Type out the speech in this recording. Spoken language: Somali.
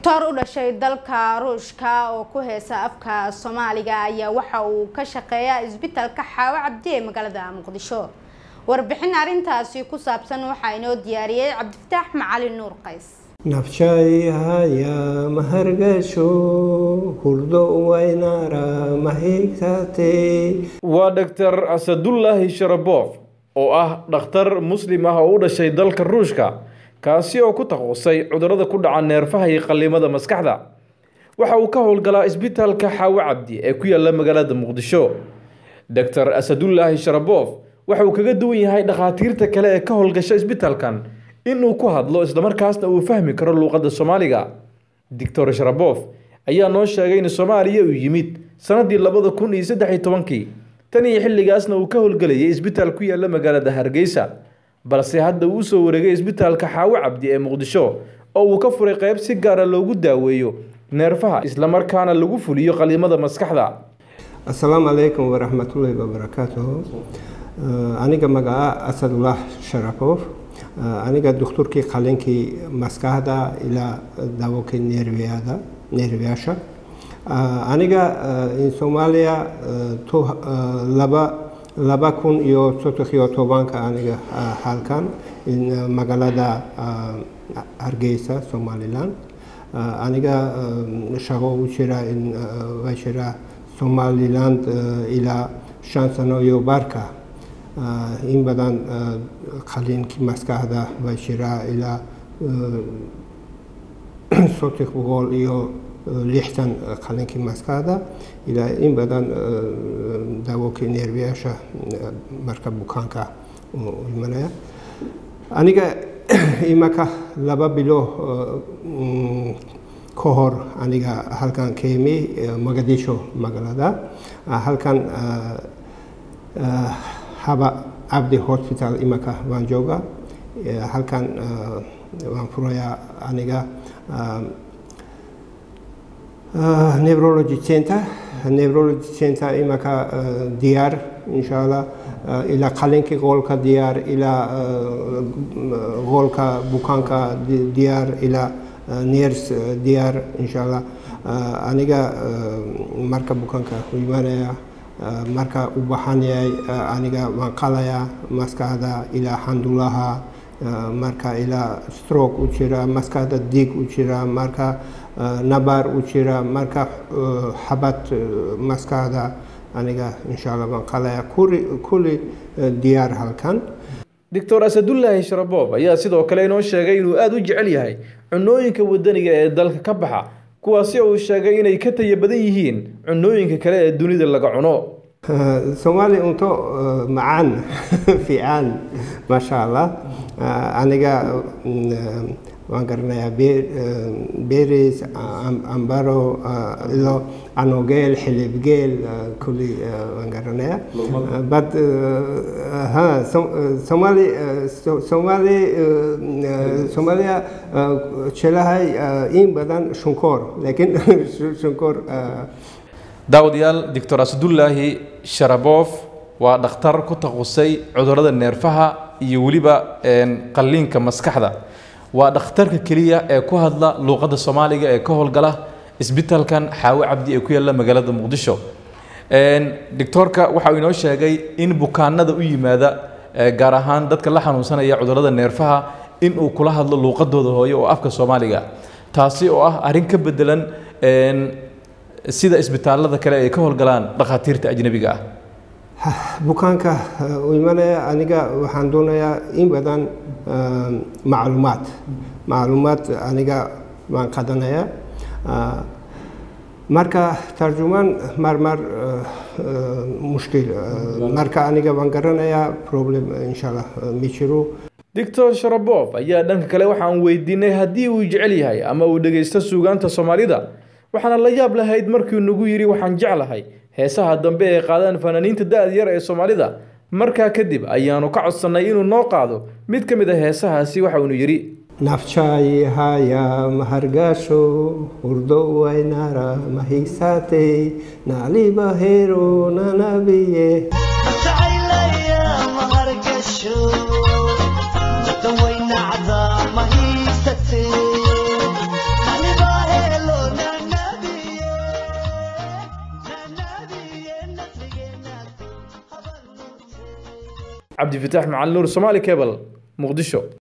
doctor u dhashay dalka ruushka oo ku heesa afka soomaaliga ayaa waxa uu ka shaqeeyaa isbitaalka xaawo cabdi ee magaalada muqdisho warbixin arrintaasi ku saabsan waxaa inoo diyaariyey cabdifataax macalin nuur qays nafshayhaya mahargasho hurdo waynara mahigtate waa dhaktar asadullaahi sharabof oo ah dhakhtar muslim ah oo u dhashay dalka ruushka kaasi oo ku takhasusay cudurrada ku dhaca neerfaha iyo qallimada maskaxda waxa uu ka howlgalaa isbitaalka xaawo cabdi ee ku yaalla magaalada muqdisho doctor asadullaahi sharabof waxa uu kaga duwan yahay dhakhaatiirta kale ee ka howlgasha isbitaalkan inuu ku hadlo islamarkaasna uu fahmi karo luuqadda soomaaliga doctor sharabof ayaa noo sheegay in soomaaliya uu yimid sanadii labada kun iyo saddex iyo tobankii tan iyo xilligaasna uu ka howlgelayay isbitaal ku yaalla magaalada hargeysa balse hadda uu usoo wareegay isbitaalka xaawo cabdi ee muqdisho oo uu ka furay qeyb si gaara loogu daaweeyo neerfaha islamarkaana lagu fuliyo qalimada maskaxda assalaamu calaykum waraxmatullaahi wabarakaatuhu aniga magaca asadullah sharafof aniga doktorkii qalinkii maskaxda ilaa daawokii neerwiyada neerwiyaasha aniga in soomaaliya laba laba kun iyo saddex iyo tobanka aniga halkan magaalada hargeysa somaliland aniga shaqo u jira in waa jira somaliland ilaa shan sano iyo barka in badan qaliinkii maskaxda waa jira ilaa saddex boqol iyo lixdan qaliinkii maskaxda ilaa in badan daawokii neerbiyaasha marka bukaanka imanaya aniga imaka laba bilo ka hor aniga halkan ka imi mogadisho magaalada halkan haba cabdi hospital imaka waan jooga halkan waan furayaa aniga neurology center neurology center imaka diyaar insha allah ilaa qalinkii qoolka diyaar ilaa qoolka bukaanka diyaar ilaa neers diyaar insha allah aniga marka bukaanka u imanaya marka u baxan yahay aniga waan qalayaa maskaxda ilaa xandulaha marka ilaa stroke u jira maskaxda diig u jira marka nabaar u jira marka xabad maskaxda aniga insha allah waan qalaya kuli kulli diyaar halkan doctor asadullaahi sharabof ayaa sidoo kale inoo sheegay inuu aada u jecel yahay cunooyinka wadaniga ee dalka ka baxa kuwaasi uu sheegay inay ka taya badan yihiin cunooyinka kale ee dunida laga cuno soomaali cunto macaan fiican maasha allah aniga waan garanayaa beris ambaro ilo anogeel xilibgeel kulli waan garanayaa but ha somali somali soomaaliya jelahay in badan shunkoor laakiin shunkoor daawadayaal doctor asadullaahi sharabof waa dhakhtar ku takhasusay cudurrada neerfaha iyo weliba qalliinka maskaxda waa dhakhtarka keliya ee ku hadla luuqadda soomaaliga ee ka howlgala isbitaalkan xaawo cabdi ee ku yaalla magaalada muqdisho doctoorka waxa uu inoo sheegay in bukaanada u yimaada gaar ahaan dadka la xanuunsanaya cudurrada neerfaha in uu kula hadlo luuqadooda hooye oo afka soomaaliga taasi oo ah arrin ka bedelan sida isbitaalada kale ay ka howlgalaan dhakhaatiirta ajnabiga ah bukaanka u imanaya aniga waxaan doonayaa in badan macluumaad macluumaad aniga waan qadanaya marka tarjumaan marmar mushkil marka aniga waan garanayaa problem insha allah ma jiro doctor sharabof ayaa dhanka kale waxaan weydiinay haddii uu jecel yahay ama uu dhegaysto suugaanta soomaalida waxaana la yaab lahayd markii nagu yidhi waxaan jeclahay heesaha dambe ee qaadaan fanaaniinta da-da yar ee soomaalida markaa kadib ayaanu ka codsannay inuu noo qaado mid ka mid a heesahaasi waxa uunu yidhi nafchayhaya mahargasho hurdo waynara mahigsate nalibahero nanabiye Mahisa cabdifataax macalin nuur somaali cable muqdisho